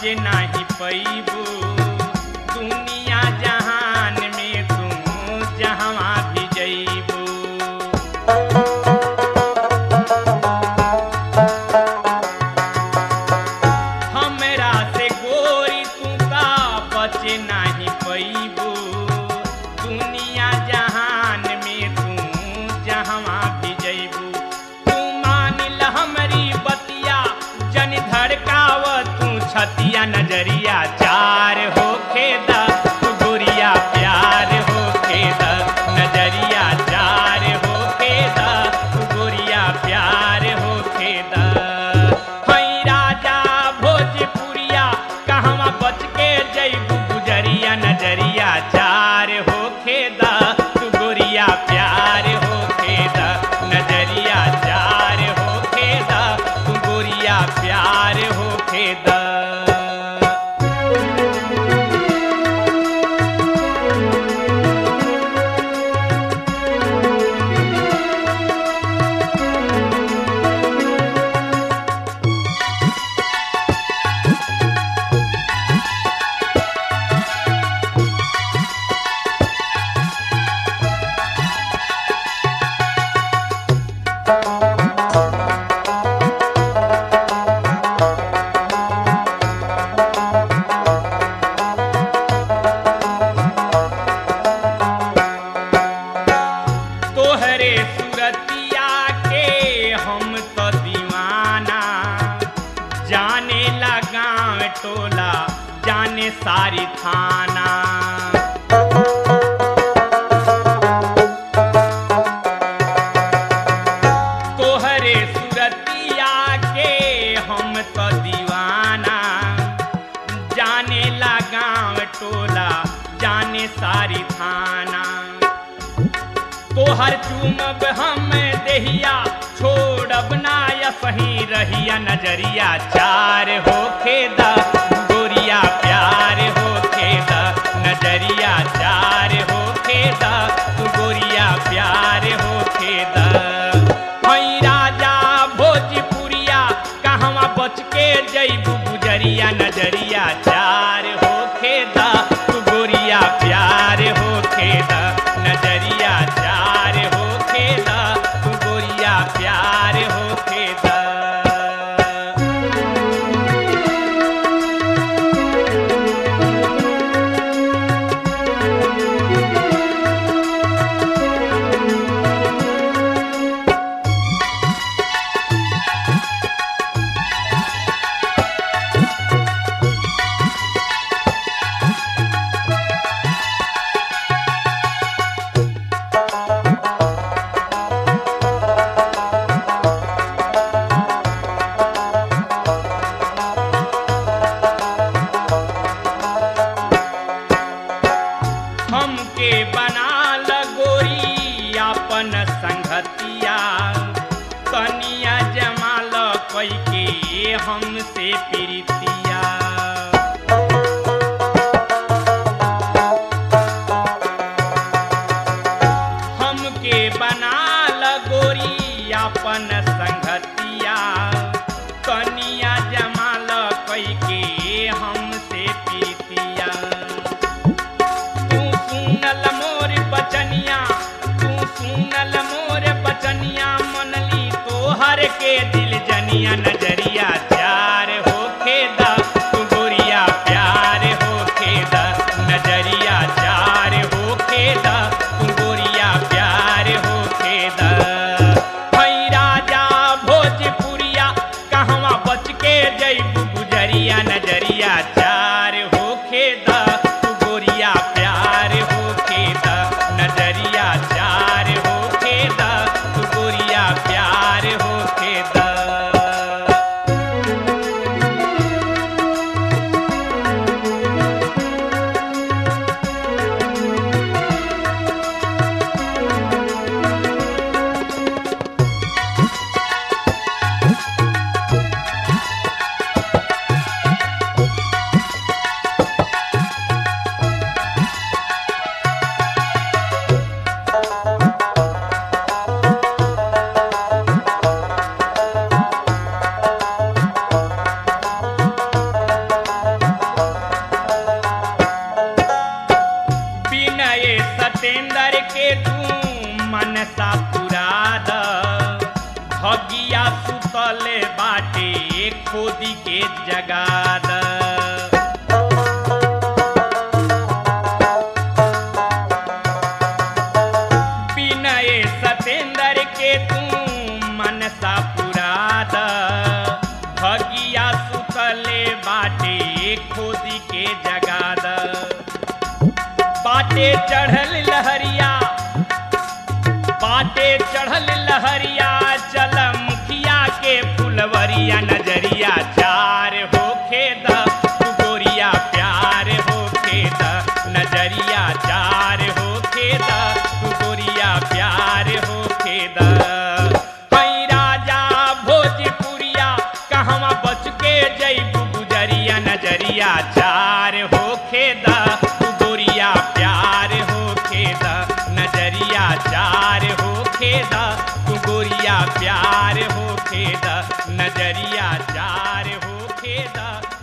बचे नाही पैबू दुनिया जहान में तू जहाँ भी जैबू हमरा से गोरी तू का बचे नाही पैबू दुनिया जहान में तू जहाँ भी जैबू तू मान ल हमरी बतिया जन धड़काव तू छतिया नजरिया चार हो खेदा तू गोरिया प्यार हो खेदा नजरिया चार हो खेदा तू गोरिया प्यार हो खेदा हई राजा भोजपुरिया कहवा बच के जैबू गुजरिया नजरिया चार हो खेदा तू गोरिया प्यार हो खेदा नजरिया चार हो खेदा तू गोरिया प्यार हो खेदा तोहरे सुरतिया के हम तो दीवाना जाने ला गाँव टोला जाने सारी थाना तोहरे सुरतिया के हम तो दीवाना जाने ला गाँव टोला जाने सारी थाना तोहर चूमब हम देहिया छोड़ब ना या सही रहिया नजरिया चार हो खेदा गोरिया प्यार हो खेदा नजरिया चार हो खेदा तू गोरिया प्यार हो खेदा हई राजा भोजपुरिया कहवा बच के जैबू गुजरिया नजरिया चार हो खेदा तू गोरिया प्यार हो खेदा नजरिया चार हो खेदा तू गोरिया प्यार हो खेदा हमके बना लगोरी अपन संगतिया तनिया जमाल कई के हमसे प्रीतिया हमके बना लगोरी अपन संगतिया तनिया जमाल कई के हमसे प्रीतिया तू सुनल मोर बचनिया तू सुनल मोर बचनिया मनली तोहर के दिल जनिया नजरिया चार हो खेदा तू गोरिया प्यार हो खेदा नजरिया चार हो खेदा तू गोरिया प्यार हो खेदा हई राजा भोजपुरिया कहवा बच के जैबू गुजरिया नजरिया चार हो खेदा तू गोरिया प्यार हो खेदा नजरिया चार हो खेदा तू गोरिया प्यार हो खेदा खोदी के जगाद विनय सतेंद्र के तू मनसा पुराद भगिया सुतले बाटे खोदी के जगाद बाटे चढ़ल लहरिया बाटे चढ़ल लहरिया चल मुखिया के फुलवरिया नजरिया चार होखे द तू गोरिया प्यार होखे द नजरिया चार होखे द तू गोरिया प्यार होखे द हई राजा भोजपुरिया कहवा बच के जैबू गुजरिया नजरिया चार होखे द तू गोरिया प्यार होखे द नजरिया चार होखे द तू गोरिया प्यार होखे द नजरिया चार होखे द